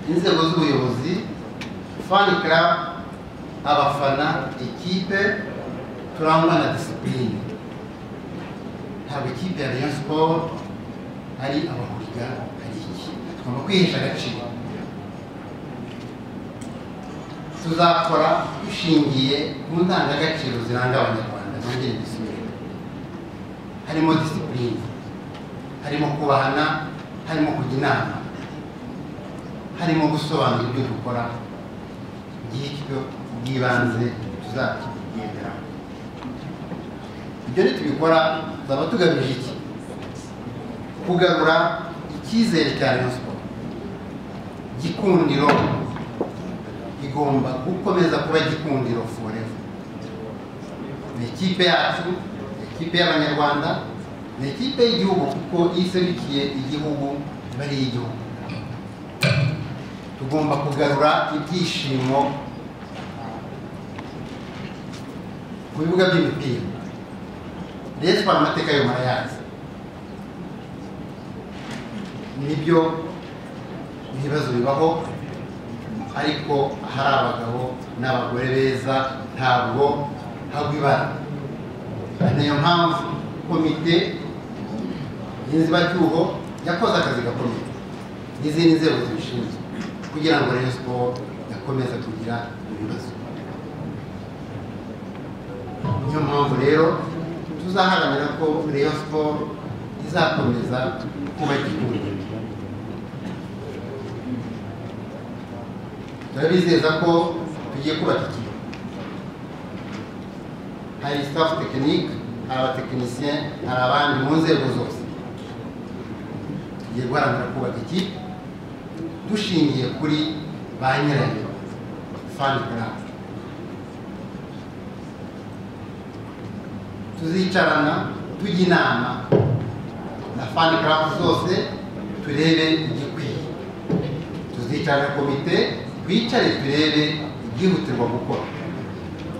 inzego z'ubuyobozi fan club abafana ikipe turangwa na disipurine ntabwo ikipe ya rayon sport ari abahuriga hari iki tugomba kwihesha agaciro tuzakora dushingiye ku ndangagaciro ziranga abanyarwanda nongere mbisubire harimo disipurine harimo kubahana harimo kujya inama harimo gusobanura ibyo dukora ngibyo bw'ibanze tuzakigenderaho ibyo nitubikora tuzaba tugamije iki kugarura icyizere cya rayon siporo gikundiro igomba gukomeza kuba gikundiro forever ni ikipe yacu ni ikipe y'abanyarwanda ni ikipe y'igihugu kuko iserukiye igihugu iba ari iy'igihugu tugomba kugarura ibyishimo ku bibuga by'imipira resitora amateka yo murayazi nibyo ibibazo bibaho ariko hari abagabo n'abagore beza ntabwo hagwa ibara niyo mpamvu komite y'inzibacyuho yakoze akazi gakomeye n'izindi nzego zibishinzwe kugira ngo rayon siporo yakomeze kugira ibibazo niyo mpamvu rero tuzaharanira ko rayon siporo izakomeza kuba igihugu turabizeza ko tugiye kubaka ikigo hari staff tekinike hari abatekinisiye hari abandi mu nzego zose tugiye guharanira kubaka ikipe dushingiye kuri ba nyirayo fani karabu tuzicarana tujya inama na fani karabu zose turebe igikwiye tuzicarana komite twicare turebe ibyihutirwa gukora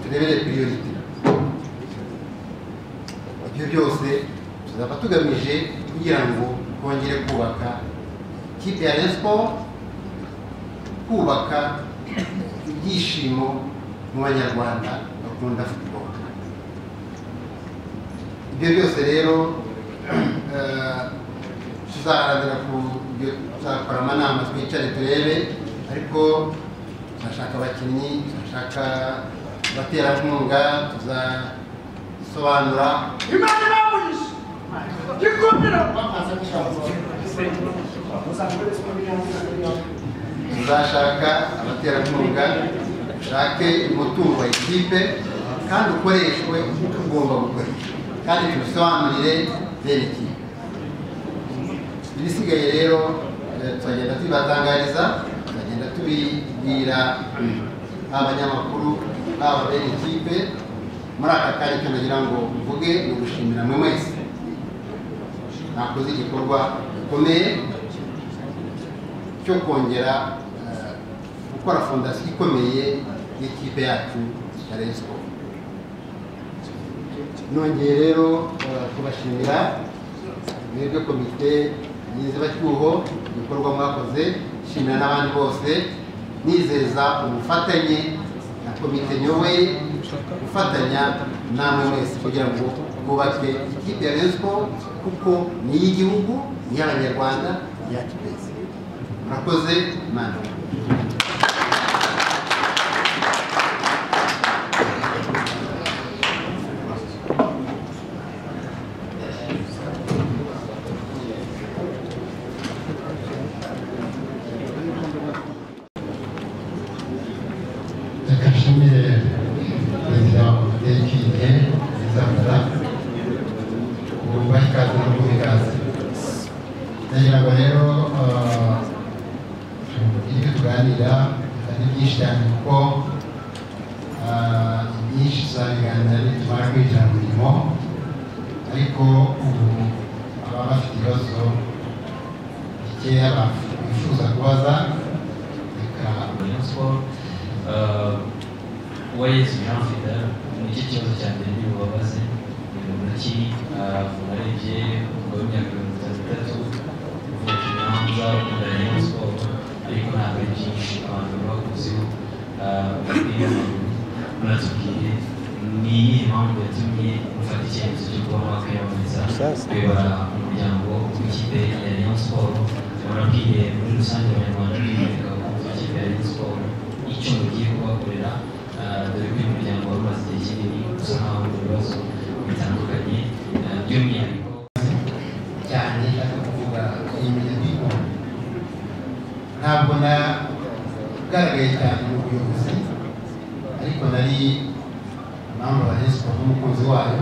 turebere piriyorite ibyo byose tuzaba tugamije kugira ngo twongere kubaka ikipe ya siporo kubaka ibyishimo mu banyarwanda bakunda futuboro ibyo byose rero tuzaharanira ku tuzakora amanama twicare turebe ariko turashaka abakinnyi turashaka abaterankunga tuzasobanura Imana ibaburisha gikundiro uzashaka abaterankunga ushake umutungo wa ikipe kandi ukoreshwe uko ugomba gukoreshwa kandi tubisobanurire bene ikipe ibisigaye rero eh, turagenda tubibatangariza turagenda tubibwira abanyamakuru haba bene ikipe muri aka kanya icyo nagira ngo mvuge ni ugushimira mwe mwese nakoze igikorwa gikomeye cyo kongera eh, gukora fondasiyo ikomeye y'ikipe yacu ya Rayon Sport nongeye rero eh, kubashimira mwebwe komite y'inzibacyuho ibikorwa mwakoze shimira n'abandi bose nizeza ubufatanye na komite nyoboye gufatanya namwe mwese kugira ngo twubake ikipe ya Rayon Sport kuko ni iy'igihugu ni iy'abanyarwanda ni iyacu twese murakoze imana reka nshimire perezida wa komite y'ikipe izafata ububaha ikaze no guha ikaze ndagira ngo rero eh, ibyo tuganira ari byinshi cyane kuko eh, ibyinshi tuzabiganira nitumara kwigira mu mirimo ariko ubu ababa bafite ibibazo bikeya baf- bifuza kubaza reka Rayon Sport wese Jean Fidel nicyo kibazo cya mbere ntibubabaze ni umuraki ubarebye umugabo w'imyaka mirongo itatu itatu uvuka imanza ukunda Rayon Sport ariko ntabwo ari byinshi abantu bakozeho ah, umupira w'amaguru muratubwiye ni iyihe mpamvu yatumye mufata icyemezo cyo kuba mwakwiyamamariza kuyobora umuryango w'ikipe ya Rayon Sports murabwiye muri rusange abanyarwanda kwimurika ku ikipe ya Rayon Sports icyo mugiye kubakorera ah, dore ko uyu muryango wari umaze igihe kinini usa nkaho ufite ibibazo bitandukanye ah, by'umwihariko cyane ashaka kuvuga yemeye kwikunda ntabwo nagaragaye cyane mu buyobozi ariko nari impamvu abaresiko n'umukunzi wayo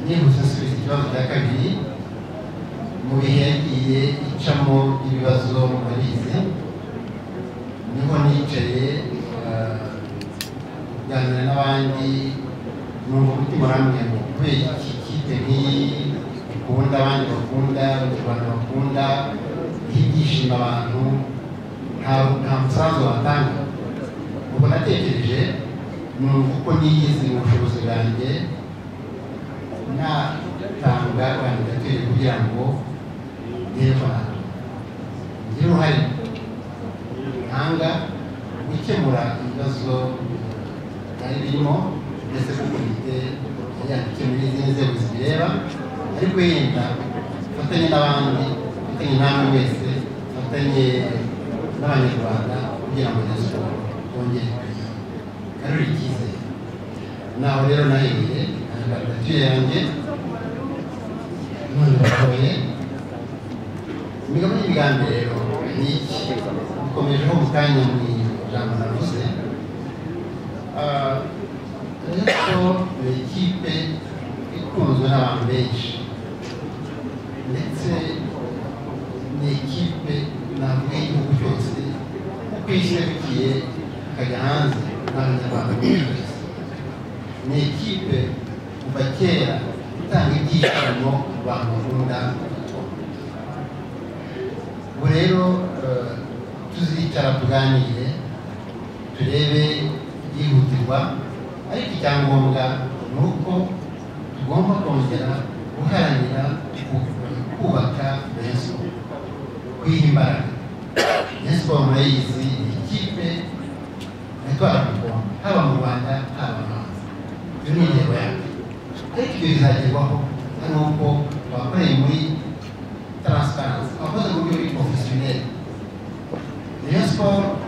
nihuse asubiza ikibazo cya kabiri mu bihe yagiye icamo ibibazo murabizi niho nicaye eh, kuganira n'abandi numva umutima urambwiye ngo kubera iki kipe nk'iyi ukunda abandi bakunda abanyarwanda bakunda higishima abantu nta nta musanzu batanga ubwo natekereje numva uko niyizi mu bushobozi bwanjye natanga kandidatire kugira ngo ndebe abantu ngire uruhare ntanga gukemura ibibazo byari birimo ndetse ko komite yandikiye muri izindi nzego zibireba ariko yenda dufatanye n'abandi dufatanye n'amwe wese dufatanye n'abanyarwanda kugira ngo nasuko bongere karori icyizere naho rero nahereye kandidatire yanjye none batoye imigabo y'imigambi rero ni iki bikomejeho mu kanya mu ijambo navuze Ah, ariko ni ikipe ikunzwe n'abantu benshi ndetse ni ikipe navuga y'igihugu cyose kuko ishyigikiye ikajya hanze n'abanyarwanda benshi ni ikipe kuva kera itanga ibyishimo ku bantu bakunda siporo ubu rero eh, tuzicara tuganire turebe byihutirwa ariko icyangombwa ni uko tugomba kongera guharanira ku- kubaka rezo kwiha imbaraga rezo murayizi ni ikipe yatwara umugongo haba mu rwanda haba no hanze iyo ni intego yanjye ariko ibyo bizagerwaho ari uko abakoreye muri taransiparansi abakoze mu buryo buri porofesiyoneri Rayon Sport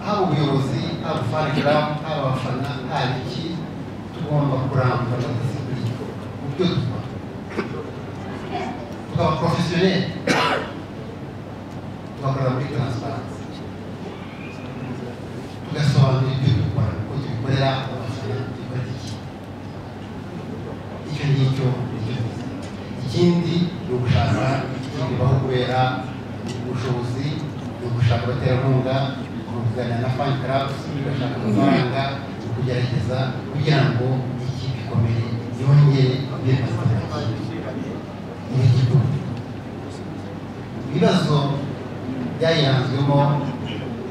haba ubuyobozi haba farg haba abafana haba iki tugomba kurambura disipurine mu byo dukora tukaba porofesiyoneri tugakorera muri taransiparansi tugasobanura ibyo dukora uko tubikorera abafana tubifata iki icyo ngicyo ni cyo tuzi. ikindi ni ugushaka ikibaho kubera ubushobozi ni ugushaka abaterankunga ni ukugana na fan club ugashaka amafaranga ni ukugerageza kugira ngo ikipe ikomere yongere ibe abaturage ni igihugu ibibazo byayiranzwemo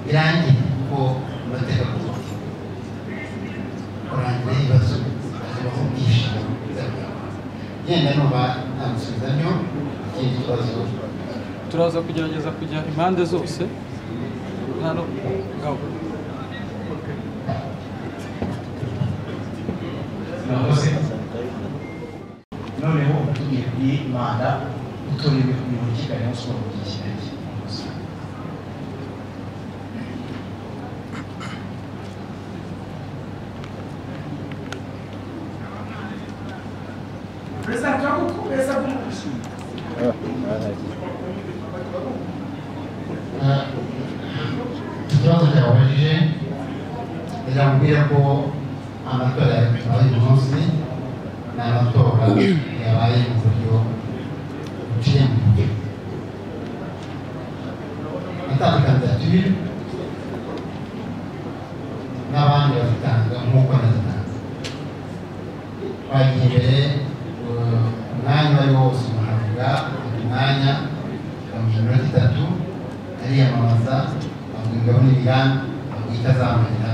birangiye kuko amateka ku muti kurangira ibibazo hazabaho ubwishingizi yenda numva ntamusubiza byo ikindi kibazo turaza kugerageza kujya impande zose nta no ngaho murakoze noneho ugiye kuri manda utorewe kuyobora ikipe ya rayon siporo mu gihe kirekire murakoze. Perezida turagukomeza kumukurikira ikibazo cyababajije biramubwira ko amatora yabaye uyu munsi ni amatora yabaye mu buryo buciye mu mucyo natandukanye tubiri n'abandi bazitanga nk'uko nazitanga bagiye imbere eh, umwanya uwo ari wo wose umuhabwa umwanya bamuha iminota itatu ariyamamaza bavuga imigabane imigambi bavuga itazamarira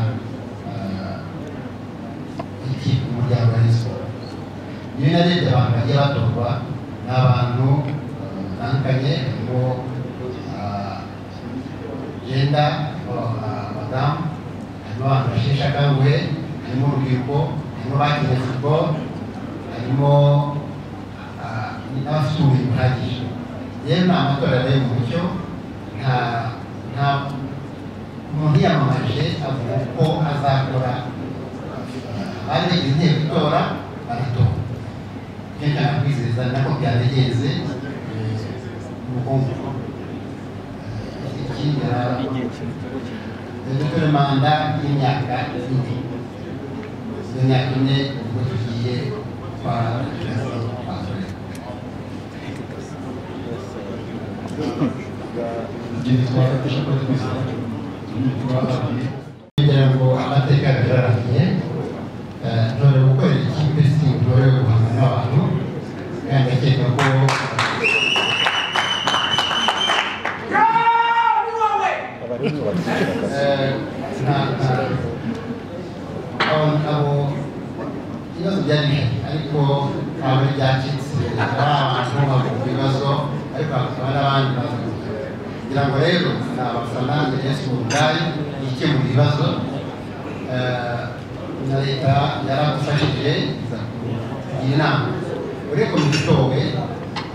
ikipe umuryango wa Rayon Sports iyo narebye abantu bagiye batorwa ni abantu eh, batandukanye harimo bagenda abadamu harimo abantu basheshe akanguhe harimo urubyiruko harimo bakize football harimo ah, n'abafite ubumenyi buhagije yewe ni amatora yabaye mu mucyo nta nta umuntu yiyamamaje avuga uko azakora abari bagize intego itora baratora nicyo nshaka kwizeza nako byaregenze ubukungu ikindi dufite manda y'imyaka ine y'imyaka ine ubwo tugiye kwa kwa- ingendo twafatisha ko twizera turabagiye kugira ngo amateka agararamye ntore gukorera ikipe si intore yo guhangana n'abantu kandi akeka ko eh, nta- nta- abo- abo ibibazo byari bihari ariko ntabwo ari byacitse hari abantu bavuga ibibazo ariko hakaba n'abandi bavuga kugira ngo rero ni abafana ni yesu mu bwayo ikemura ibibazo Eh, na leta yaragufashije iza kugira inama uri komite itowe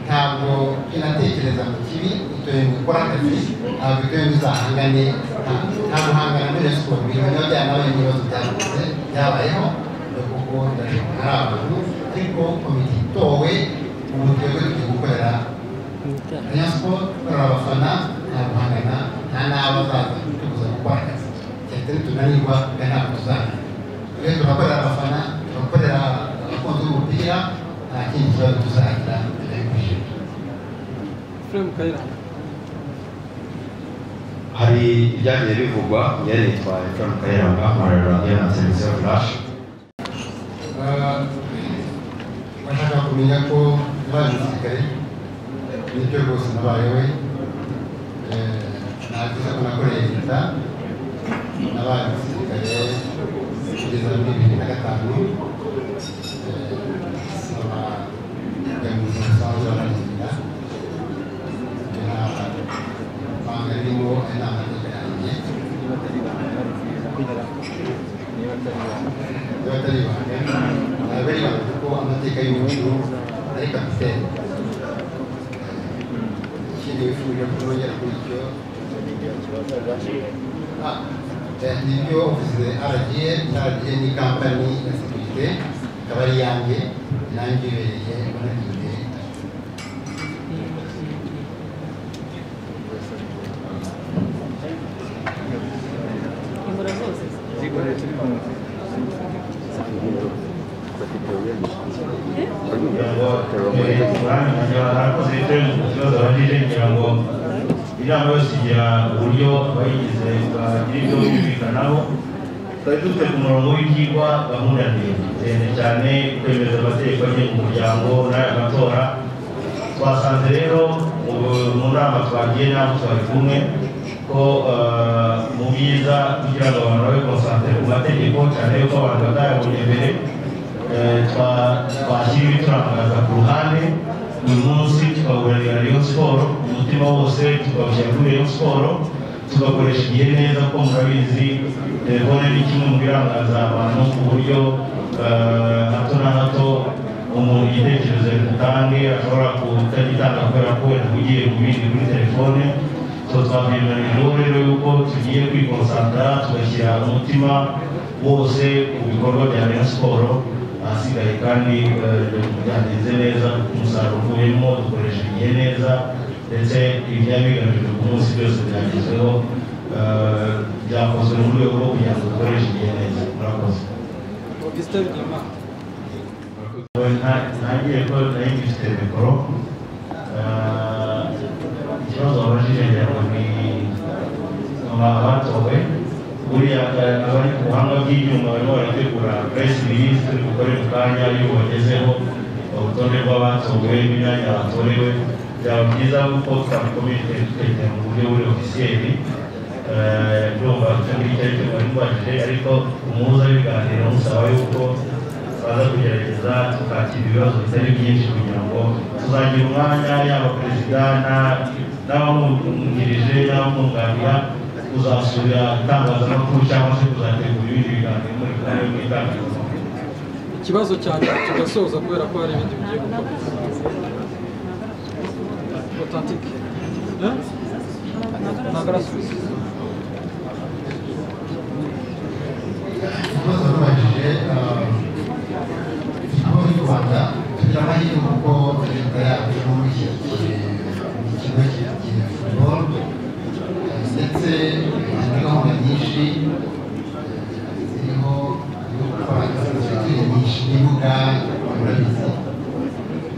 ntabwo inatekereza mu kibi itoye mu gukora akazi ntabwo itoye mu izahangane nta- nta guhangana muri rayon siporo biri mu bijyanye n'abandi n'ibibazo byavuze byabayeho ni kuko ndashobora ari abantu ariko komite itowe ubu twebwe tugiye gukorera rayon siporo gukorera abafana nta guhangana nta n'abo azaza tubuza gukora akazi cyatari tunanirwa kandi ntabwo tuzahangana twe turakorera abafana turakorera abakunzi b'umupira nta kindi kibazo tuzagira mbere y'ubujiji Frame Kayiranga hari ibyagiye bivugwa yari yitwaye Frank Kayiranga amarero radiyo na televiziyo flash bashaka kumenya ko nabaye umusirikare n'icyo rwose nabaye we ntabwiza ko nakoreye leta nabaye umusirikare kugeza muri bibiri na gatanu saba kujya mu buzima busanzwe baragenda banga ririmo inama yanjye niba atari ibanga ntabwo ari ibanga kuko amateka y'umuco ari kapitene ikindi wifuje ko nongera kuri icyo Ah, eh, nibyo uvuze aragiye aragiye ni kampani ya sekirite ikaba ari iyanjye nanjye ibereye bananiye kugira ngo eh, urane kugira ngo abakozi bitewe ku kibazo babajije kugira ngo inama yose igira uburyo abayigize bagira ibyo bumvikanaho twari dufite ku murongo w'ibyigwa gahunda ndende ndende cyane kwemeza amategeko agenga umuryango n'aya matora twasanze rero mu- mu nama twagiye n'abo twari kumwe ko eh, mu byiza kugira ngo abantu babe konsantere ku mategeko cyane yuko abantu batayabonye mbere eh, twa- twashyira ibi turangaza ku ruhande uyu munsi tukawuranira Rayon siporo umutima wose tukawushyira kuri Rayon siporo tugakoresha igihe neza ko murabizi telefone ni kimwe mu birangaza abantu ku buryo eh, hato na hato umuntu igitekerezo yatange ashobora kutagitanga kubera ko yahugiye mu bindi kuri telefone so twabyibaniriyeho rero yuko tugiye kwikonsantara tugashyira umutima wose ku bikorwa bya rayon siporo ahasigaye kandi eh, byagenze neza umusaruro uvuyemo dukoresha igihe neza ndetse ibyabigamijwe ku munsi byose byagezweho eh, byakozwe mu rwego rwo kugira ngo dukoreshe igihe neza murakoze Augustin Bigirimana ntagiye ko nayo ngifite mikoro Eh, ikibazo wabajije ngira ngo ni abatowe buriya eh, abari ku buhanga bw'ibyuma barimo barategura press release turi gukora mu kanya iyo bagezeho urutonde rw'abatowe n'imyanya batorewe byaba byiza kuko twabikomije tukagira mu buryo buri ofisiyeri ndumva icyo ngicyo aricyo bari mbajije ariko umuhuza w'ibiganiro musaba yuko baza kugerageza tukakira ibibazo bitari byinshi kugira ngo tuzagira umwanya yaba perezida na- n'abamwungirije n'abamwunganira kuzasura itangazamakuru cyangwa se kuzategura ibindi biganiro muri kumwe n'itangazamakuru ikibazo cyane tugasoza kubera ko hari ibindi bigiye gukora otantike ntabwo arasubiza ikibazo babajije ikigo cy'u rwanda tugira amahirwe kuko leta yacu ishyigikiye ikigo kigiye futuboro ndetse hari gahunda nyinshi ziriho yo gukora inzitiro nyinshi n'ibibuga ngororabizi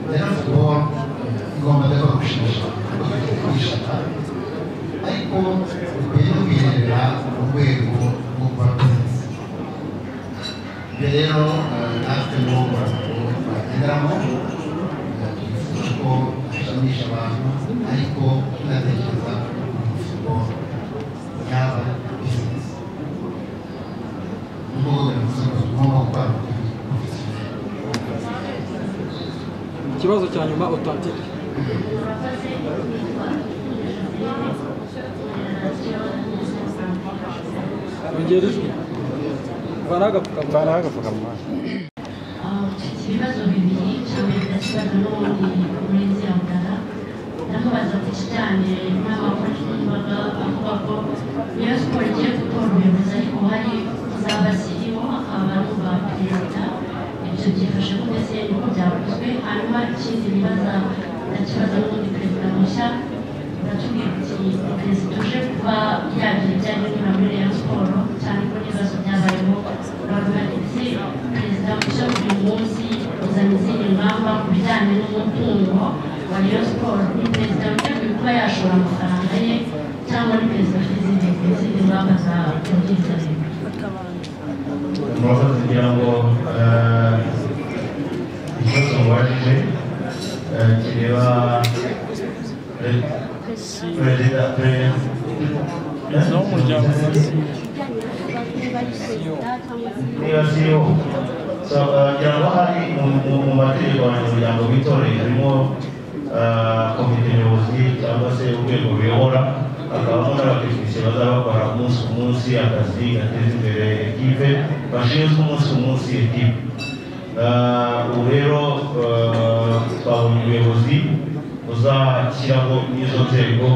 rero futuboro igomba no gushisha kwishana ariko bikwiye no kwirebera mu rwego rwo gukora bizinesi rero natwe n'ubu bagenderamo twifuza ko dushimisha abantu ariko tunatekereza ku mifuko yaba bizinesi n'ubwo buri musoro tugomba gukora ikibazo cya nyuma otantike yongera ijwi vanaho agapfukamunwa Vanaho agapfukamunwa. mfite ibibazo bibiri cya mbere ndakibaza n'ubundi muri nzira mugana ndamubaza ati kijyanye n'abafashwaga avuga ko iyo siporo igiye gutora umuyobozi ariko hari uzaba siriwo akaba numva perezida ibyo byifashe ko mbese niko byakozwe hanyuma ikindi bibaza ndakibaza n'ubundi perezida mushya uratubwira uti perezida uje kuba yagira ibyo ari gukora muri reyo siporo cyane ko n'ibibazo byabayeho uravuga ati perezida mushya buri munsi uzana izindi ngamba ku bijyanye n'umutungo wa reyo siporo ni perezida witeguye kuba yashora amafaranga ye cyangwa ni perezida ufite izindi izindi ngamba za kubwiriza murakoze kugira ngo eh, ikibazo mubajije eh, kireba eh, perezida n'umuryango niba siyo so eh, ngira ngo hari mu- mu- mu mategeko abanyamuryango b'itorero harimo eh, komite nyobozi cyangwa se urwego ruyobora hakabamo n'abatekinisiye bazaba bakora umunsi ku munsi akazi gateza imbere ekipe bashinzwe umunsi ku munsi ekipe Eh, ubu rero eh, twabonye umuyobozi uzashyiraho n'izo nzego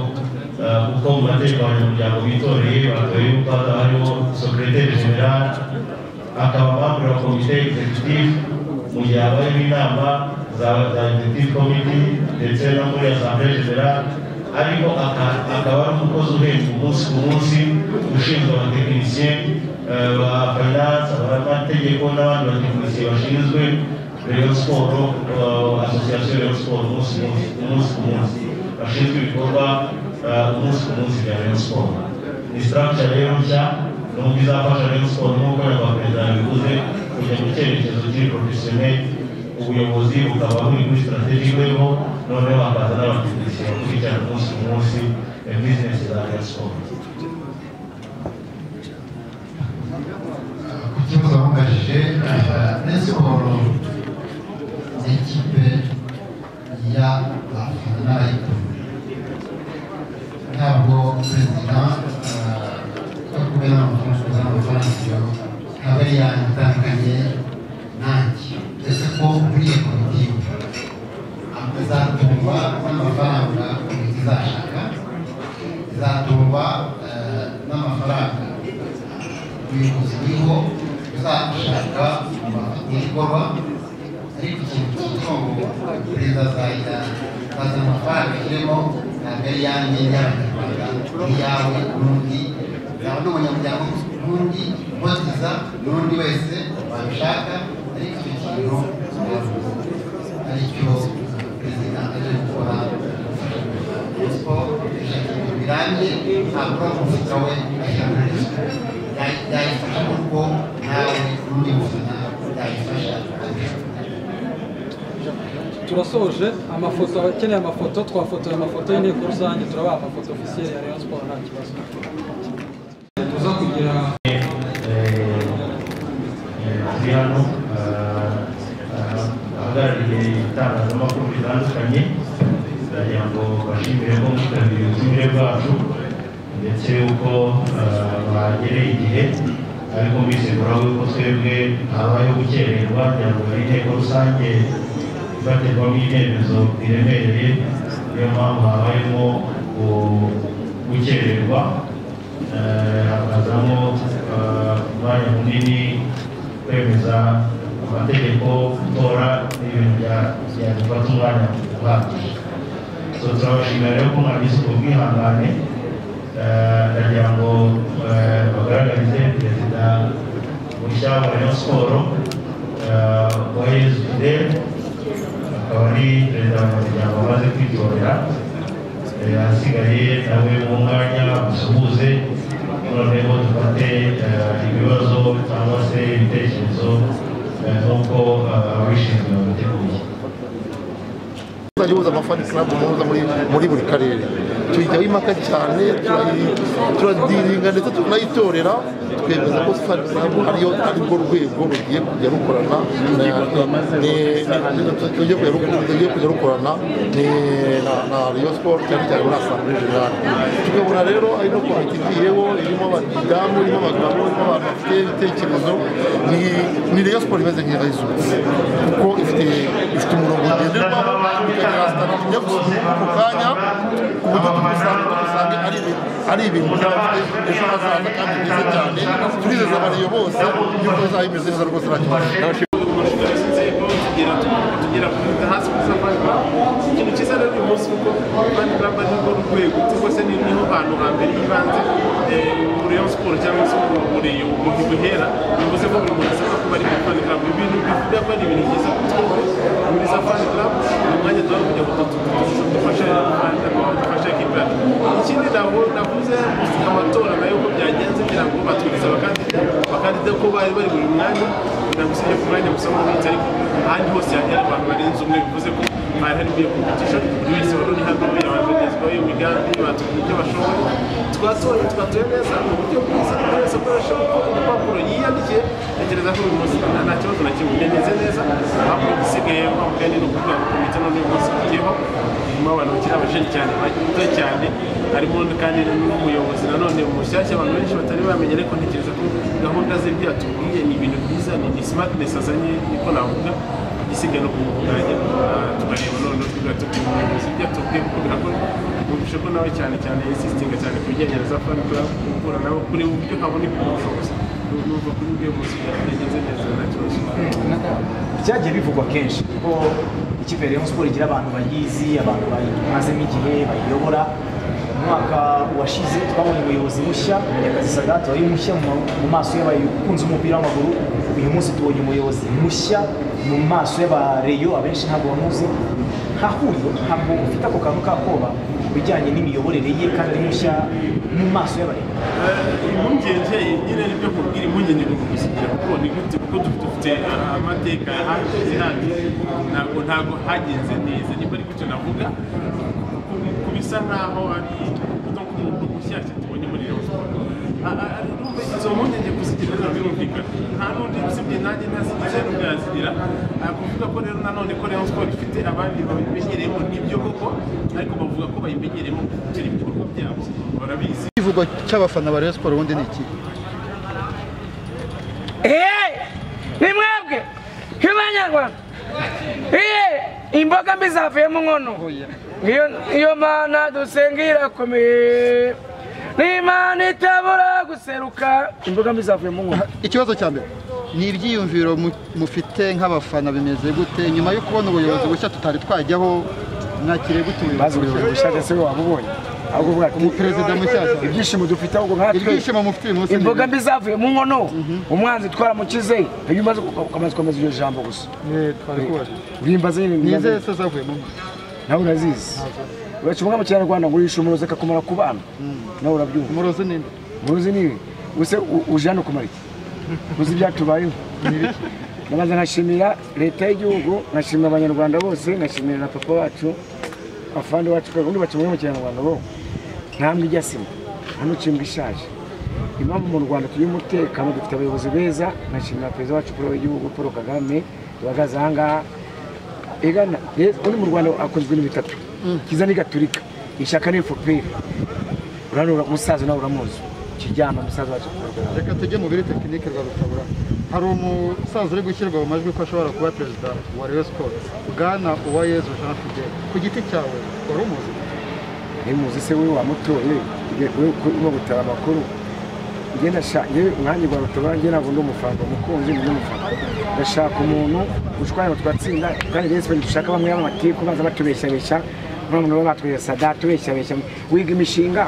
eh, kuko mu mategeko abanyamuryango bitoreye batoye yuko hazaba hariho secrétaire general akaba bambura komite executive mu gihe habayeho inama za za executive committee ndetse no muri assemblée generale ariko aka- akaba ari umukozi uhembwa umunsi ku munsi ushinzwe abatekinisiye eh, ba finance abamategeko n'abandi batekinisiye bashinzwe rayon siporo association rayon siporo umunsi ku munsi- umunsi ku munsi bashinzwe ibikorwa eh, umunsi ku munsi bya rayon siporo ni structure rero nshya n'ubwo izafasha Rayon Sports nk'uko nyakubahwa perezida yabivuze kujya mu cyerekezo kiri professionnel ubuyobozi bukaba buri kuri strategic level noneho hakaza n'abatekinisiye bakurikirana umunsi ku munsi eh, business za Rayon Sports ku kibazo bamubajije rayon siporo ni ikipe y'abafana n'abayikunda ntabwo perezida yo kubera amafaranga kuzana amafaranga iyo aba ari yanyu atandukanye nanjye uretse ko nkuriye komitiwe azatungwa n'amafaranga komite izashaka izatungwa eh, n'amafaranga ubuyobozi buriho uzashaka ibikorwa ariko ikintu cyitwa ngo perezida azajya aza amafaranga kirimo ntabwo ari yanjye y'abanyarwanda ni iyawe n'undi yawe n'umunyamuryango n'undi ubaziza n'undi wese wabishaka ariko icyo kintu aricyo perezida aje gukora kuko ibintu birambye ntabwo umufuka we ayihagurira yayifasha kuko nawe n'undi mufana yayifasha turasoje amafoto abakeneye amafoto twafotoye amafoto y'inteko rusange turabaha amafoto ofisiyeri ya rayon siporo nta kibazo tuza kugira ari hano ahagarariye itangazamakuru ritandukanye ndagira ngo bashimire ko mwitabiriye ubutumire bwacu ndetse yuko bagereye igihe ariko mbisigura yuko twebwe habayeho gukererwa kugira ngo hari inteko rusange ifatirwamo ibyemezo biremereye niyo mpamvu habayemo gu- gukererwa Eh, hakazamo eh, umwanya munini kwemeza amategeko gutora ibintu bya- byadufata umwanya uhagije so turabashimira rero ko mwagize ubwo bwihangane Eh, ndagira ngo eh, bagaragarize perezida mushya wa rayon siporo uwayezu fidele akaba ari perezida w'umuryango wamaze kwitorera Eh, ahasigaye nawe mu mwanya usuhuze noneho dufate eh, ibibazo cyangwa se ibitekerezo eh, nk'uko eh, ababishinzwe babiteguye ihuza amafani club muhuza muri muri buri karere tuyijyaho impaka cyane turayi- turadiringa ndetse tunayitorera twemeza ko fani club ariyo arirwo rwego rugiye kujya rukorana na- ni- ni- rugiye kujya ruk- rugiye kujya rukorana ni- na- na Rayon Sports cyane cyane muri asambure generale tukabona rero ari no komite igiyeho irimo abadamu irimo abagabo irimo abantu bafite ibitekerezo ni ni Rayon Sports imeze nk'iyahizutse kuko ifite ifite umurongo ngenderwaho ikagira sitara nyabuzima ako kanya ku buryo tumusanga tumusanga ari ibintu ari ibintu by'abafite ejo hazaza kandi byiza cyane turizeza abariyo bose yuko bizaba bimeze neza rwose nta kibazo kugira tugira perezida hasi kuri safari club ikintu cyiza rero uyu munsi kuko safari club ari rwo rwego cyangwa se ni- niho hantu hambere h'ibanze eh, muri Rayon siporo cyangwa se muri muri umuntu duhera bivuze ko buri muntu asabwa kuba ari muri safari club ibintu bivuga ko ari ibintu byiza kuko muri safari club ni umwanya tuba kugira ngo tutu- dufashe dufashe ikipe yacu ikindi navu- navuze amatora nayo uko byagenze kugira ngo baturize abakandida abakandida ko bari bari buri mwanya kugira ngo usibye ku mwanya gusa mu minsi ariko ahandi hose hari abantu barenze umwe bivuze ko bari hari iyo competition buri wese wari uri hano yabanje kugezwaho iyo migambi batubwira ibyo bashoboye twatoye twatoye neza mu buryo bwiza buri wese akoresha urupapuro yiyandikiye tekereza ko uyu munsi nta nta kibazo na kimwe bimeze neza ahubwo igisigaye wa mugani ni ukuvuga ngo komite none uyu munsi tugiyeho irimo abantu bakiri abajeni cyane bato cyane harimo kandi n'umuyobozi nanone mushyashya abantu benshi batari bamenye ariko ntekereza ko gahunda z'ibyo yatubwiye ni ibintu byiza ni ni smartness azanye niko navuga igisigaye no kumuganya tukareba noneho tuvuga tuti umuyobozi ibyo yatubwiye kuko birakora numvise ko nawe cyane cyane yisistinga cyane ku bijyanye na za fan club guhura nawe kuri ubu buryo habona ubushobozi numva kuri ubwo iyo munsi byagenze neza nta kibazo byagiye bivugwa kenshi ko ikipe ya Rayon Sports igira abantu bayizi abantu bayimazemo igihe bayiyobora umwaka washize twabonye umuyobozi mushya Munyakazi Sadat wari mushya mu ma- mu maso y'abakunze umupira w'amaguru uyu munsi tubonye umuyobozi mushya mu maso y'abareyo abenshi ntabwo bamuzi hahuriye ntabwo ufite ako kantu kakoba ku bijyanye n'imiyoborere ye kandi ari mushya mu maso y'abareyo impungenge nyine nibyo kubwira impungenge ni ukugusigira kuko ni gute kuko dufite ah, amateka ahageze handi ntabwo ntabwo hagenze neza niba ari gutyo navuga ku- ku bisa nkaho ari no ku muntu ushyashya tubonye muri Rayon Sports. Ah, ah, ah, numva izo mpungenge kuzigira ntabwo birumvikana nta n'undi usibye nanjye ntazigira n'ubwo yazigira Ah, kuvuga ko rero nanone ko Rayon Sports ifite abandi babimenyereyemo nibyo koko ariko bavuga ko bayimenyereyemo gukora ibikorwa byabo barabizi ikivugwa cy'abafana ba Rayon Sports ubundi ni iki Iye ni mwebwe nk'Abanyarwanda iye imbogamizi zavuyemo nkono Ngiyo- niyo mana dusengera komeye n'imana itabura guseruka imbogamizi zavuyemo nkono ikibazo cya mbere ni ibyiyumviro mu- mufite nk'abafana bimeze gute nyuma yo kubona ubuyobozi bushya tutari twajyaho mwakiriye gute ubuyobozi bushya ese waba ubonye ahubwo uvuga ati umuperezida mushyashya ibyishimo dufite ahubwo nka ibyishimo mufite uyu munsi ni imboga mbi zavuye mu nkono umwanzi twaramukize iyo umaze ku- umaze komeza iryo jambo gusa urimbaze nyine ni urimbaze. izihe se zavuye mu nawe urazizi uracunga mu kinyarwanda ngo urishe umurozi akakumara ku bana nawe urabyumva umurozi ni nde umurozi ni nde ubuse u- uje hano kumara iki uzi ibyatubayeho ndabanza nkashimira leta y'igihugu nkashimira abanyarwanda bose nkashimira na papa wacu afande wacu undi bacumura mu kinyarwanda bo ntambwe ijya sima hano cimbwa ishaje impamvu mu rwanda tugira umutekano dufite abayobozi beza nkashimira perezida wacu paul w'igihugu paul kagame duhagaze ahangaha egana undi mu rwanda akunze ibintu bitatu kiza n'igaturika ishyaka ni efuperi uranura umusaza nawe uramuzi kijyama umusaza wacu kurwara reka tujye mu biri tekinike rwa rutabura hari umusaza uri gushyirwa mu majwi ko ashobora kuba perezida wa rayon siporo bwana uwayezu jean fidel ku giti cyawe wari umuzi ntimuzi se we wamutoye we urimo gutara amakuru njye ndashaka umwanya rwa rutabura njye ntabwo ndi umufanga umukunzi ni umufanga ndashaka umuntu ushwanya ngo twatsinda kandi rayon siporo dushaka bamwe b'amatiku baza batubeshyabeshya none baba batwesa data ubeshyabeshya wiga imishinga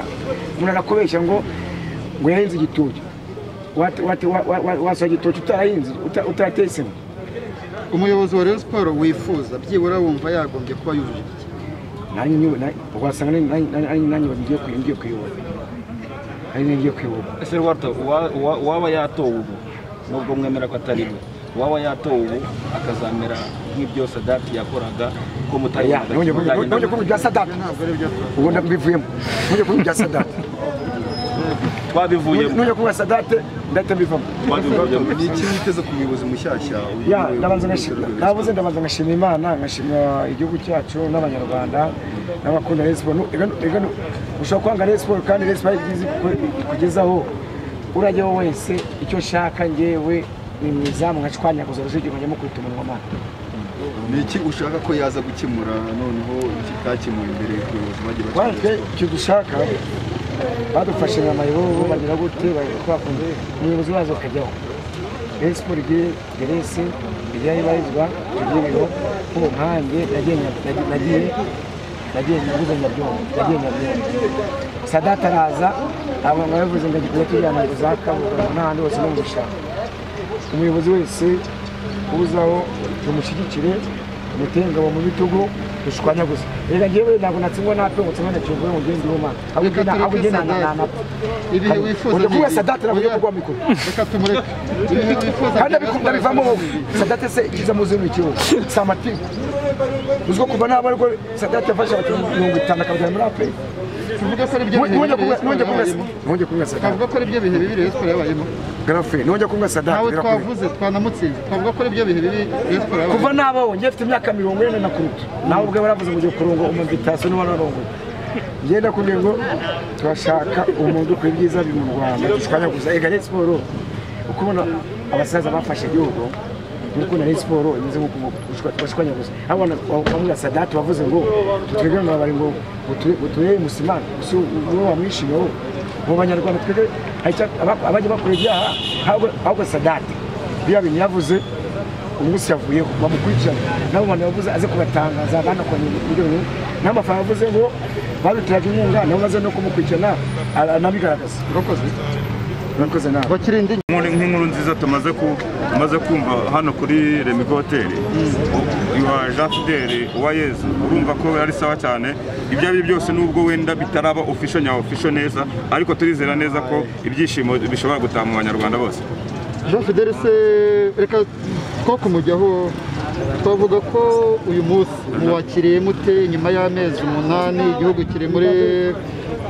umuntu arakubeshya ngo ngo yahinze igitoki wasohora igitoki utarahinze utatesemo umuyobozi wa rayon siporo wifuza byibura wumva yagombye kuba yujuje iki wasanga nanjye ngiye kuyobora ari ngiye kuyobora ese rwarto uwaba yatowe ubu nubwo mwemera ko atari we uwaba yatowe ubu akazamera nk'ibyo sadati yakoraga ko mutari nongeye kuvuga ibya sadati ubu ndabivuyemo nongeye kuvuga ibya sadati twabivuyemo nongeye kuvuga sadate ndahita mbivamo ni iki witeze ku muyobozi mushyashya ya ndabanza ngashimira nabuze ndabanza ngashimira imana ngashimira igihugu cyacu n'abanyarwanda n'abakunda rayon siporo ushobora kwanga rayon siporo kandi rayon siporo ikugezaho urajyaho wese icyo nshaka njyewe ni mwiza mwashwanyaguza urujugiro njya mukubita umunwa amata ni iki ushaka ko yaza gukemura noneho kitakemuwe imbere ku bayobozi bagiye twajwe icyo dushaka badufashe nka mayibobo bagira gute twakunze umuyobozi wazo akajyaho rayon siporo igire gerese igire ibarizwa tugire ibiro ko nkanjye nagiye nagiye naguze nyabyongo nagiye nyabyongo sadata araza aba bavuze ngo agiye kujyana ngo za kabuga n'ahandi hose no mu bishanga umuyobozi wese uzaho tumushyigikire tumuteye ingabo mu bitugu dushwanyaguze reka ngewe ntabwo natsindwa natungutse mwene cyumvuye mu genda ihumana ahubwo ugenda nanapfa ibihe wifuza ujya kuba sadate ntabwo ujya kugwa mikoro reka tumureke ibihe wifuza kandi abikunda bivamo wowe sadate se ikiza muzi ni ikiwe si amatiku uzwiho kuva nabo ariko sadate yafashe abakinnyi mirongo itanu akabajyana muri afurika tuvuga ko ari byo bihe nongeye kumwe sadate twavuga ko ari byo bihe bibi rayon siporo yabayemo garafe nongeye kumwe sadate ntawe twavuze twanamutsinze twavuga ko ari byo bihe bibi rayon siporo yabayemo kuva nabaho njye mfite imyaka mirongo ine na kuruta nawe ubwe baravuze ngo ugiye kurunga umumvitasiyo n'uwa narongoye ngenda kubwira ngo turashaka umuntu ukora ibyiza biri mu rwanda dushwanyaguza ega rayon siporo uko ubona abasaza bafashe igihugu nk'uko na siporo imeze nk'uko bashwanyaguza abana bamubwira sadati bavuze ngo twebwe ngo bari ngo uturere musimani gusa uwo wamwishimiye wowe mu banyarwanda twebwe abajya bakora ibyaha ahubwo sadati biriya bintu yavuze umunsi yavuyeho bamukurikirana nabo bantu bavuze aze kubatangaza banakora ibirori n'amafaranga yavuze ngo barutiraga inkunga nabo baze no kumukurikirana anabigaragaza urakoze urakoze nawe bakirinde nk'inkuru nziza tumaze tumaze kumva hano kuri remigo hoteli wa jean fideli uwa yezu urumva ko ari sawa cyane ibyo ari byo byose nubwo wenda bitaraba ofisho nya ofisho neza ariko turizera neza ko ibyishimo bishobora gutaha mu banyarwanda bose jean fidele se reka two kumujyaho twavuga ko uyu munsi muwakiriye mute nyuma y'amezi umunani igihugu kiri muri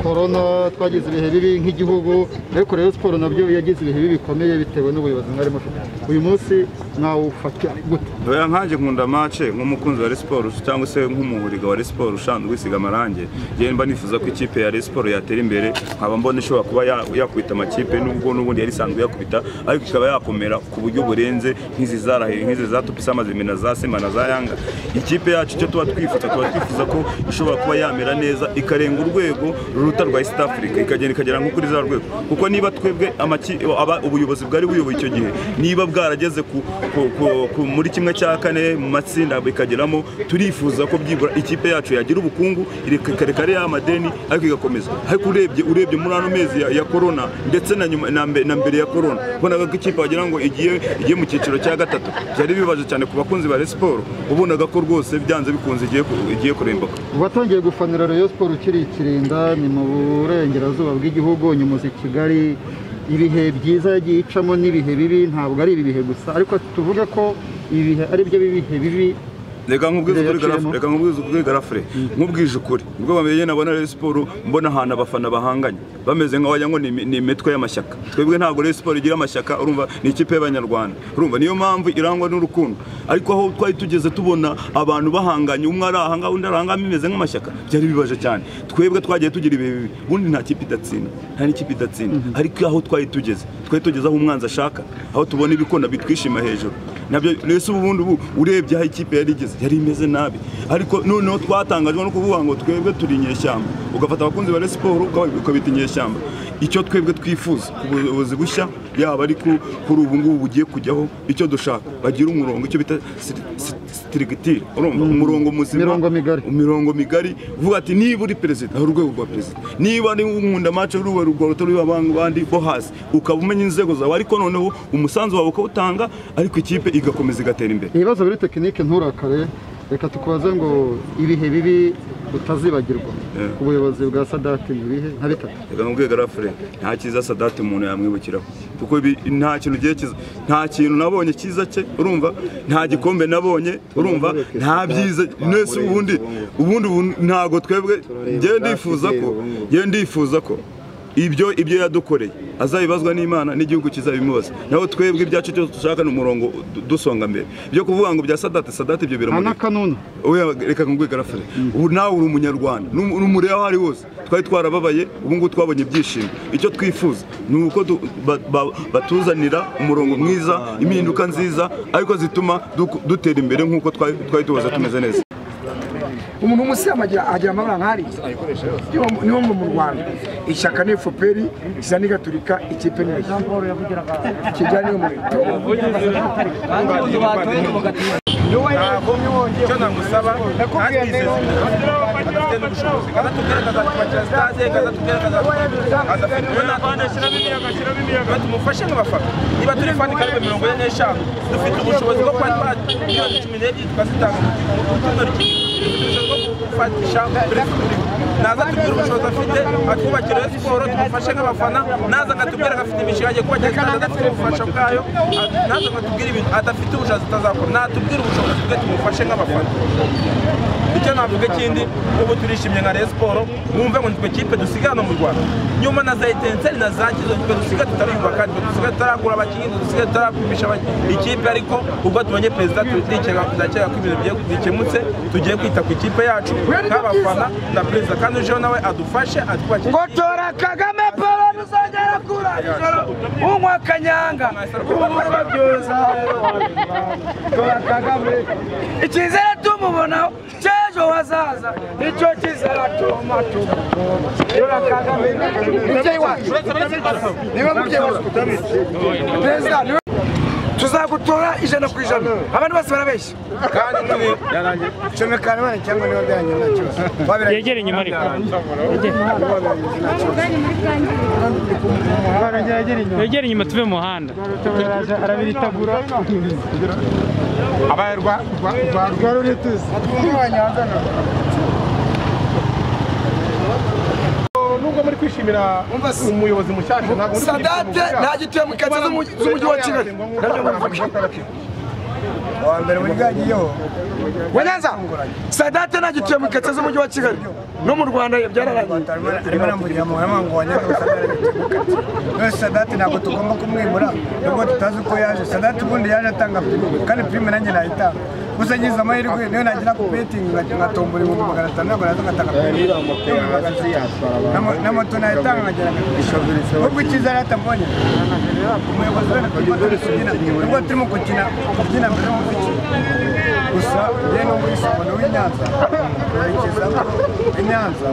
korona twagize ibihe bibi nk'igihugu ariko rero siporo nabyo yagize ibihe bibi bikomeye bitewe n'ubuyobozi mwari mufite uyu munsi mwawufata gute doya nkanjye nkunda mace nk'umukunzi wa siporo cyangwa se nk'umuhuriga wa siporo ushanzwe kwisiga amarangi yewe mba nifuza ko ikipe ya siporo yatera imbere nkaba mbona ishobora kuba yakubita amakipe nubwo n'ubundi yari isanzwe yakubita ariko ikaba yakomera ku buryo burenze nk'izi zarahiye nk'izi za tupisa amazimina za sema na za yanga ikipe yacu icyo tuba twifuza tuba twifuza ko ishobora kuba yamera neza ikarenga urwego ruruta rwa east africa ikagenda ikagera nko kuri za rwego kuko niba twebwe ubuyobozi bwari buyoboye icyo gihe niba bwarageze muri kimwe cya kane mu matsinda bikageramo turifuza ko byibura ikipe yacu yagira ubukungu ikareka ariya amadeni ariko igakomeza ariko urebye urebye muri ano mezi ya korona ndetse na mbere ya korona ubonaga ko ikipe wagira ngo igiye mu cyiciro cya gatatu byari bibaje cyane ku bakunzi ba siporo ubonaga ko rwose byanze bikunze igiye kurembuka uwatangiye gufanira rero siporo ukiri ikirinda ni mu burengerazuba bw'igihugu unyuze i kigali ibihe byiza yagiye icamo n'ibihe bibi ntabwo ari ibi bihe gusa ariko tuvuge ko ibihe ari byo bihe bibi reka nkubwize ukuri garafu reka nkubwize ukuri garafure nkubwije ukuri ubwo bamenye nabona Rayon Sport mbona ahantu abafana bahanganye bameze nka wagira ngo ni imi- ni imitwe y'amashyaka twebwe ntabwo Rayon Sport igira amashyaka urumva ni ikipe y'abanyarwanda urumva niyo mpamvu irangwa n'urukundo ariko aho twari tugeze tubona abantu bahanganye umwe ari aha ngaha undi ari aha ngaha bimeze nk'amashyaka byari bibaje cyane twebwe twagiye tugira ibi bibi ubundi nta kipe idatsinda nta n'ikipe idatsinda ariko aho twari tugeze twari tugeze aho umwanzi ashaka aho tubona ibikona bitwishima hejuru nabyo rero ubundi ubu urebye aho ikipe yari igeze yari imeze nabi ariko noneho twatangajwe no kuvuga ngo twebwe turi inyeshyamba ugafata abakunzi ba Rayon siporo ukabita inyeshyamba icyo twebwe twifuza ku buyobozi bushya yaba ari ku- kuri ubu ngubu bugiye kujyaho icyo dushaka bagira umurongo icyo bita sitirigitire urumva umurongo muzima Mirongo migari. imirongo migari uvuga ati niba uri perezida hari urwego rwa perezida niba ari nkunda mace ruba rwa ruto ruba abandi bo hasi ukaba umenya inzego zawe ariko noneho umusanzu wawe ukawutanga ariko ikipe igakomeza igatera imbere ibibazo biri tekinike nturakare reka tukubaze ngo ibihe bibi utazibagirwa Yeah. ubuyobozi bwa sadati ni ibihe nka bitatu reka nkubwiye garafure nta cyiza sadati umuntu yamwibukiraho kuko ibi- nta kintu ugiye kiza nta kintu nabonye cyiza cye urumva nta gikombe nabonye urumva nta byiza mwese ubundi ubundi ubu- ntago twebwe njyewe ndifuza ko njyewe ndifuza ko ibyo ibyo yadukoreye azabibazwa n'imana n'igihugu kizabimubaza naho twebwe ibyacu cyose dushaka ni umurongo du- dusonga mbere byo kuvuga ngo bya sadati sadati ibyo nta biramurika n'akanunu Oya, reka nkubwiye garafure ubu nawe uri umunyarwanda n'um- n'umure aho ari wose twari twarababaye ubu ngubu twabonye ibyishimo icyo twifuza ni uko du- ba- ba- batuzanira umurongo mwiza impinduka nziza ariko zituma duku- dutera imbere nk'uko twari twari tuhoze tumeze neza umuntu w'umusilamu agira agira amabara nk'ari niwo ngo mu rwanda ishyaka ni efuperi isa n'igaturika ikipe ni iyi kijyanye icyo namusaba atwizeza adafite n'ubushobozi kaza tubwire kazatwakira sitade kaza tubwire kazafite ibintu tumufashe nk'abafana niba turi fani karibu mirongo ine n'eshanu dufite ubushobozi bwo kuba twatwara miliyoni cumi n'ebyiri tukazitanga mu cyumweru gufatisha perezida naza tubwire ubushobozi afite atwubakire siporo tumufashe nk'abafana naza akatubwira ko afite imishinga agiye kubakira kandi adafite ubufasha bwayo naza akatubwira ibintu adafite ubushobozi atazakora natubwire ubushobozi bwe tumufashe nk'abafana icyo navuga ikindi ubu turishimye nka Rayon Sport wumve ngo nitwe kipe dusigaye hano mu Rwanda nyuma na za Etenseri na za Kizo nitwe dusigaye tutariyubaka nitwe dusigaye tutaragura abakinnyi nitwe dusigaye tutaragumisha abakinnyi ikipe ariko ubwo tubonye perezida tutikeka ndakeka ko ibintu bigiye bikemutse tugiye kwita ku ikipe yacu nk'abafana na perezida kandi ujeho nawe adufashe atwubakire ngo tora kagame paul nuzongera kura ijoro unywa akanyanga ubura byoza tora kagame icyizere tumubonaho cy'ejo hazaza nicyo cyizere tuma tuma tora kagame mubyeyi wacu niwe mubyeyi wacu perezida niwe tuzagutora ijana ku ijana abantu bose barabeshya kandi turi Chomekana bana cyangwa niba byanyu nta kibazo. Wabiranye. Yegere inyuma ariko. Yegere. Wegere inyuma tuve mu muhanda arabiritagura abaye rwa rwa rwa rwa rurituzi nubwo muri kwishimira umuyobozi mushyashya ntabwo muri kwishimira Sadate umuyobozi nta gituye mu kanzu z'umujyi- z'umujyi wa Kigali. Nabyo mbivuga. wa mbere wigagiyeho Wanyaza Sadate nta gituye mu kanzu z'umujyi wa Kigali no mu Rwanda ye byararangiye arimo aramurira mu hema ngo wanyaga usanzwe none sadati ntabwo tugomba kumwimura nubwo tutazi uko yaje sadati ubundi yaje atanga prime kandi prime nanjye nayitanga gusa ngize amahirwe niyo nagira ku betingi ngatombora ibihumbi magana atanu ntabwo naza ngatanga prime Ibihumbi magana atanu. N'ama- n'amato nayatanga nkagira ngo nubwo icyiza yari atambonye umuyobozi wenda turimo turi kubyina nubwo turimo gukina kubyina bimwe mu bice gusa njyewe no muri sabano w'i Nyanza nkurikizamo i Nyanza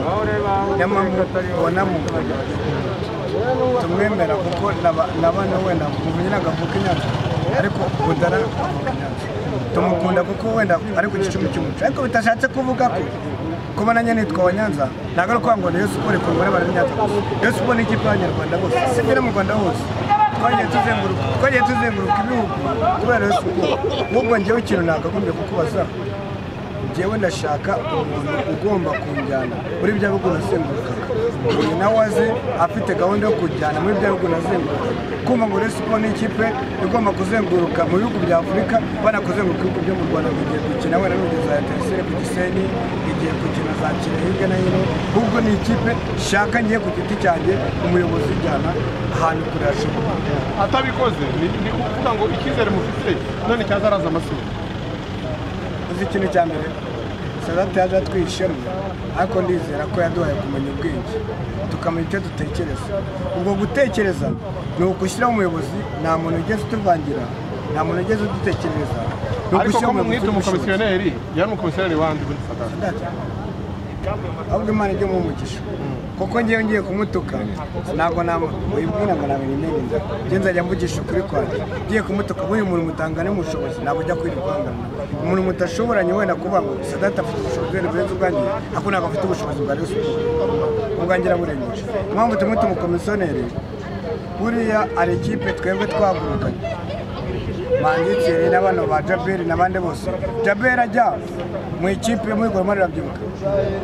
nyamamubonamo tumwemera kuko nabana wenda muvugira ngo avuke i Nyanza ariko budara avuka i Nyanza tumukunda kuko wenda ari ku gicumbi cy'umuco ariko bitashatse kuvuga ko kuba nanjye nitwa wa Nyanza ntabwo ari ukuvuga ngo ni Rayon Sport ikorwa n'abantu b'i Nyanza Rayon Sport ni ikipe y'abanyarwanda bose si imwe no mu Rwanda hose twagiye tuzenguruka twagiye tuzenguruka ibihugu kubera Rayon Sport n'ubwo njyewe ikintu nakagombye kukubaza njyewe ndashaka umuntu ugomba kunjyana muri bya bihugu nazengurukaga uyu nawe aze afite gahunda yo kujyana muri bya bihugu nazenguruka kumva ngo Rayon Sport ni ikipe igomba kuzenguruka mu bihugu bya Afurika banakuzenguruka ibihugu byo mu Rwanda bigiye gukina wenda n'urugero za Etincelle ku Gisenyi igiye gukina za Kirehe hirya no hino ahubwo ni ikipe shaka ngiye ku giti cyanjye umuyobozi ujyana ahantu kure hashoboka atabikoze ni ni ukuvuga ngo icyizere mufite none cyazaraza amasura uzi ikintu cya mbere sadate yaje atwiha ishema ariko ndizera ko yaduhaye kumenya ubwenge tukamenya icyo dutekereza ubwo gutekereza ni ugushyiraho umuyobozi nta muntu ugeze utuvangira nta muntu ugeze udutekereza ariko ni ugushyiraho ko mumwita umuyobozi umukomisiyoneri yari umukomisiyoneri wandi muri sadate ahubwo imana ijya umugisha kuko ngewe ngiye kumutuka ntabwo nabibwira ngo nabiri neza njye nzajya mvugisha ukuri kwanjye ngiye kumutuka nk'uyu muntu mutangana umushobozi ntabwo ujya kwira kwangana umuntu mutashoboranye wenda kuvuga ngo sadate afite ubushobozi wenda burenze ubwanjye ariko ntabwo afite ubushobozi bwa reyo siporo ubwanjye araburengeje impamvu tumwe tumukomisiyoneri buriya ari ikipe twebwe twagurukanye manditse n'abantu ba jaberi n'abandi bose jaberi ajya mu ikipe yo muri goromari arabyibuka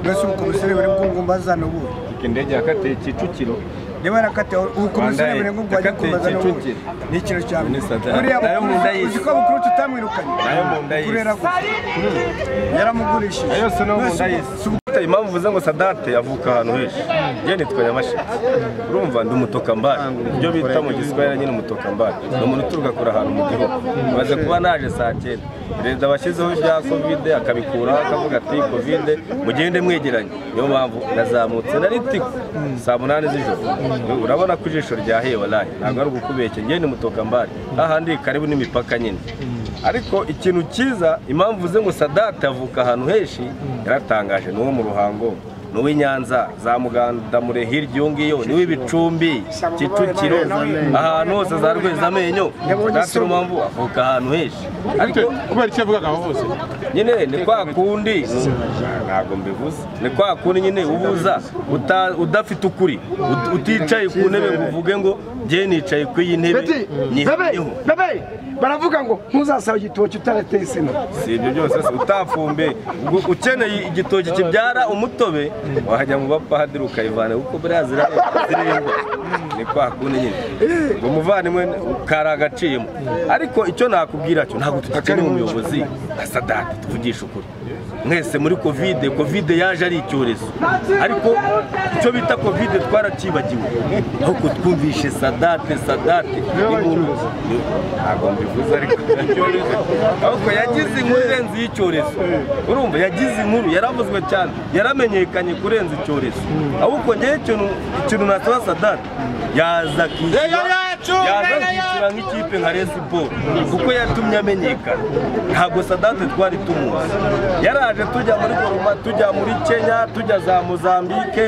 mbese ubukomisiyoneri buri bwungumbaza n'ubu indege yakatiye kicukiro niba yarakatiwe ubukomisiyoneri buri bwungumbaza yakatiye n'ubu kicukiro ni ikintu cya mbere Sadate. buriya Nayo mu nda bukuru- y'isi. uzi ko bukuru tutamwirukanye Nayo mu nda y'isi. kurera gusa yaramugurishije yose no mu Mbese nda y'isi impamvu uvuze ngo sadate avuka ahantu henshi njye nitwa nyamasheke urumva ndi umutokambari ibyo bita mu giswahili nyine umutokambari ni umuntu uturuka kure ahantu mu gihugu maze kuba naje saa cyenda perezida washyizeho ibya kovide akabikuraho akavuga ati kovide mugende mwegeranye niyo mpamvu nazamutse na ritiko saa munani z'ijoro urabona ko ijisho ryaheye waraye ntabwo ari ugukubeshya njye ni mutokambari hahandi karibu n'imipaka nyine ariko ikintu cyiza impamvu uze ngo sadate avuka ahantu henshi yaratangaje ni uwo mu ruhango ni uw'i nyanza za mugandamure hirya iyo ngiyo ni uw'ibicumbi kicukiro ahantu hose za rwezamenyo sadate niyo mpamvu avuka ahantu henshi ariko kubera icyo yavugaga aho hose nyine ni kwa kundi ntabwo mbivuze ni kwa kundi nyine ubuza uta- udafite ukuri ut- uticaye ku ntebe ngo uvuge ngo njye nicaye ku iyi ntebe Beti, bebe, nyihamyeho bebe, baravuga ngo ntuzasaba igitoki utarateye sena si ibyo byose se utafumbe ubwo ukeneye igitoki kibyara umutobe wajya mu bapadiri ukayivana kuko buriya zira- zirindwa ni kwa kundi nyine ngo umuvandimwe kari agaciyemo ariko icyo nakubwira cyo ntabwo tugikeneye umuyobozi nka sadate tuvugisha ukuri mwese muri kovide kovide yaje ari icyorezo ariko icyo bita kovide twaracyibagiwe ahubwo twumvishe sadate sadate ntabwo mbivuze ariko ahubwo yagize inkuru irenze y'icyorezo urumva yagize inkuru yaravuzwe cyane yaramenyekanye kurenza icyorezo ahubwo ngewe ikintu ikintu nasaba sadate yaza akishyura yaza akishyura nk'ikipe nka Rayon Sport kuko yatumye amenyekana ntabwo sadate twari tumuzi yaraje tujya muri goroma tujya muri kenya tujya za mozambike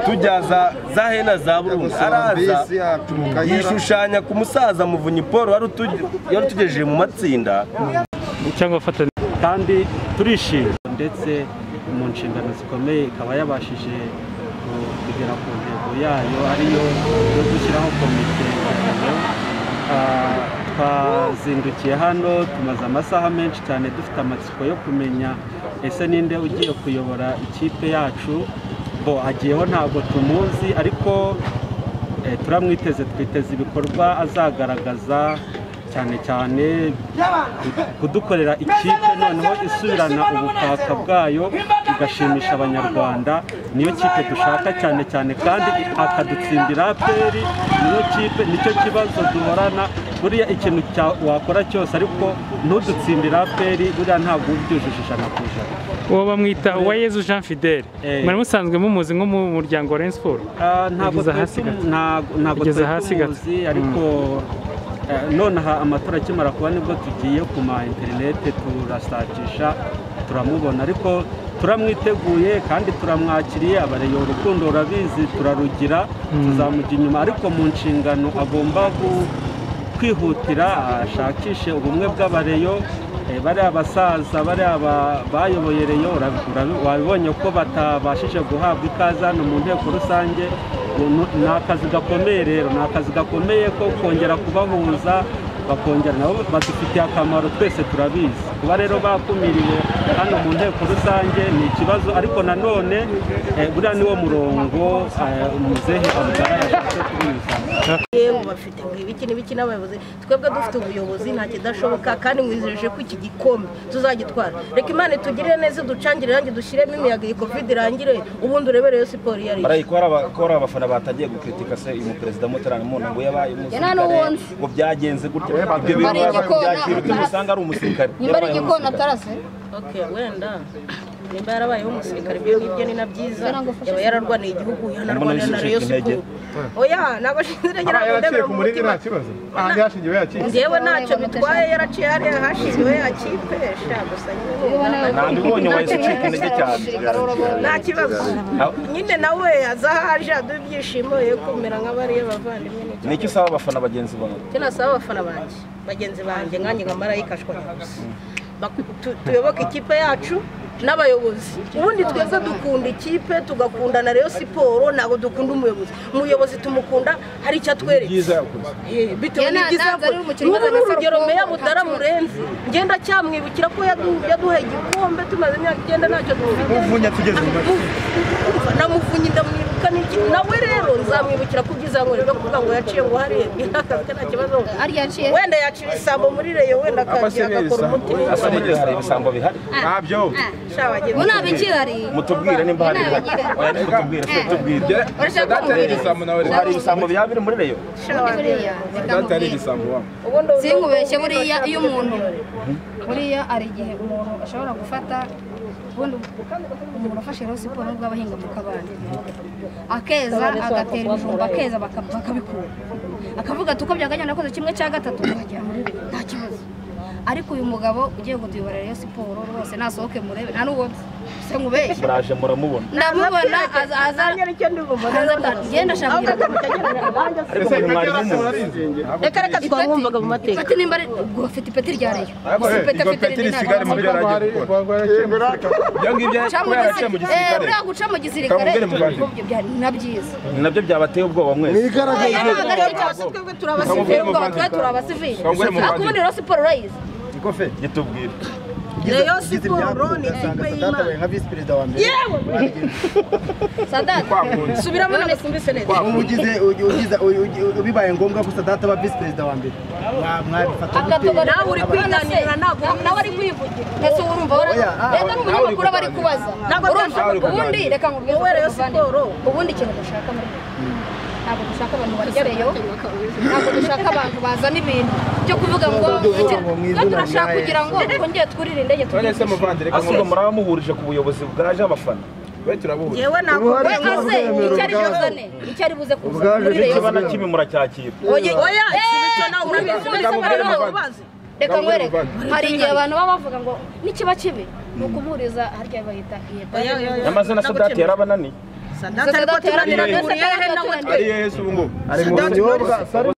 tujya za za hena za burundi araza yishushanya ku musaza muvunyi paul wari utu- wari utugejeje mu matsinda cyangwa abafatanya kandi turishimye ndetse mu nshingano zikomeye ikaba yabashije ku- kugera ku ntego yayo ariyo yo gushyiraho komite ngabano. Ah, twazindukiye hano tumaze amasaha menshi cyane dufite amatsiko yo kumenya ese ninde ugiye kuyobora ikipe yacu bo hagiyeho ntabwo tumuzi ariko eh, turamwiteze twiteze ibikorwa azagaragaza cyane cyane kudukorera ikipe noneho isubirana ubutaka bwayo igashimisha abanyarwanda niyo kipe dushaka cyane cyane kandi akadutsindira peri niyo kipe nicyo kibazo duhorana buriya ikintu cya- wakora cyose ariko ntudutsindira peri buriya ntabwo uba ubyujuje ijana ku ijana uwo bamwita uwayezu jean fidele Eh. mwari musanzwe mumuzi nko mu muryango wa Rayon Sport Ah, ntabwo Yageze twari hasi tumu- gato. ntabwo- ntabwo Yageze twari hasi gato. tumuzi ariko eh, nonaha amatora akimara kuba nibwo tugiye ku ma interinete turasakisha turamubona ariko turamwiteguye kandi turamwakiriye abareye urukundo urabizi turarugira Mm. tuzamujya inyuma ariko mu nshingano agomba gu- kwihutira ashakishe ubumwe bw'abareyo eh, bariya basaza bariya ba- bayoboye reyo urabi- urabi- wabibonye ko batabashije guhabwa ikaze hano mu nteko rusange ubu ni ni akazi gakomeye rero ni akazi gakomeye ko kongera kubahuza bakongera nabo badufitiye akamaro twese turabizi kuba rero bakumiriwe hano mu nteko rusange ni ikibazo ariko nanone eh, buriya niwo murongo eh, muzehe abudara yashatse kubinyuzamo yewe bafite ngo ibiki n'ibiki n'abayobozi twebwe dufite ubuyobozi nta kidashoboka kandi mwizeje ko iki gikombe tuzagitwara reka imana itugirire neza iducangire irangi dushyiremo imiyaga iyi covid irangire ubundi urebere iyo siporo iyo ari yo barayikora aba- ko hari abafana batangiye gukritika se uyu muperezida mutarana mu ntabwo yabaye Yari umusirikare n'uwonse. ngo byagenze gutya ibyo bintu Bari baba igikona, byakira utuntu atarase. usanga ari umusirikare nimba ari Yabaye igikona umusirikare. atarase ok wenda nimba yarabayeho umusirikare ibyo ngibyo ni na byiza yaba yararwaniye igihugu yanarwaniye na rayon siporo oya ni abashinzwe intege ntabwo ndemera mu mutima kibazo ahandi hashingiwe yakize njyewe ntacyo bitwaye yaraciye hariya hashyiriwe yakipe sha gusa nyine Ntabwo ubonye wahise ucika intege cyane. nta kibazo Aho- nyine nawe aza aho aje aduha ibyishimo ye kumera nk'abariya bavandimwe n'icyo ni iki usaba abafana bagenzi bawe icyo nasaba abafana banjye bagenzi banjye nkanjye nka marayikashwa gusa Bak- tu- tuyoboke ikipe yacu n'abayobozi ubundi twese dukunda ikipe tugakundana rero siporo ntabwo dukunda umuyobozi umuyobozi tumukunda hari icyo atwereka Eh, bitewe Yeah, na- n'ibyiza nanze ari yakoze umukino nk'ubu ni ugaragaza urugero ko meya nta mutara kibazo. murenzi ngenda cyamwibukira ko yadu- yaduhaye igikombe tumaze imyaka icyenda ntacyo dufite uvunya tugeze mu Mu- urumva, namuvunya ndamwibuka n'iki nawe rero nzamwibukira ku byiza yankoreye byo kuvuga ngo yaciye ngo hariya akazi ka nta kibazo wenda yaciye isambo muri reyo wenda akagiye agakora umuti asa n'igihe hari ibisambo bihari ntabyo Mu nama ikihari. mutubwire nimba hari bihari oya ariko tubwire se tubwire Urashaka ko mubwira iki? hari ibisambo bihari biri muri reyo Zikamubwira. igisambo wabo sinkubeshye buriya iyo umuntu buriya hari igihe umuntu ashobora gufata ubundi umuntu afashe rero siporo nubwo aba ahinga mu kabande akeza agatera ibijumba akeza baka- bakabikura akavuga ati uko byaganya nakoze kimwe cya gatatu akagera muri bine nta kibazo ariko uyu mugabo ugiye kutuyobora rero siporo rwose nasohoke murebe nta n'uwo nzi sinkubeshye muraje muramubona ndamubona aza aza genda shaka kugira ngo ariko umuntu mwari mumuzi reka reka twamwumvaga mu mateka ipeti nimba ari ubwo afite ipeti rya reyo Ariko, Gusa eh, iryo ipeti afite peti rindi risigare muri ntabwo reyo agiye gukora ibyo ngibyo Guca kubera yaciye mu mu gisirikare. Eh, gisirikare buriya guca mu gisirikare Kamubwire mu Rwanda. ubwo byari na byiza ni nabyo byabateye ubwoba mwese Oya, nta gace cyose twebwe turi abasivili ubwo abatwaye turi abasivili Kamubwire mu Rwanda. ariko ubundi rero siporo urayizi ikofe gitubwire reyo siporo ni ikipe y'imana nka visi perezida wa yewe sadate subiramo none simvise neza ugize ugi- ugize ugi- ugi- bibaye ngombwa gusa data aba visi perezida wa mbere Mwa- mwabifata gute? nawe uri kwiganirira ntabwo nawe ari kwivugira ese ubu urumva Oya, ah, rero ni umunyamakuru aba ntawe ari uri kubaza kuganira. Ntabwo Ntawe uri urumva kuganira. ubundi reka nkubwire Wowe rero muvandimwe. ubundi ikintu dushaka muri ntabwo dushaka abantu barya reyo ntabwo dushaka abantu bazana ibintu byo kuvuga ngo no turashaka kugira ngo twongere twurire indege none se muvandire ahubwo muraba muhurije ku buyobozi bwaje abafana we turabuhuje we ase icyari buzane icyari buze kuza muri reyo n'ikiba na kimwe muracyakira Oye, oya, Eh, ikibi cyo nawe urabizi, muri muri Samariya Samariya ubazi. Reka nkwereke, Muvandimwe. hari igihe abantu baba bavuga ngo nikiba kibi ni ukumuhuriza harya bahita Oya, oya, oya. amaze na sadati yarabananiye sadate ariko tunanirana Sadate buriya he na we yarabananiye. ari yesu ubu ngubu ari Sadate mu none binyobwa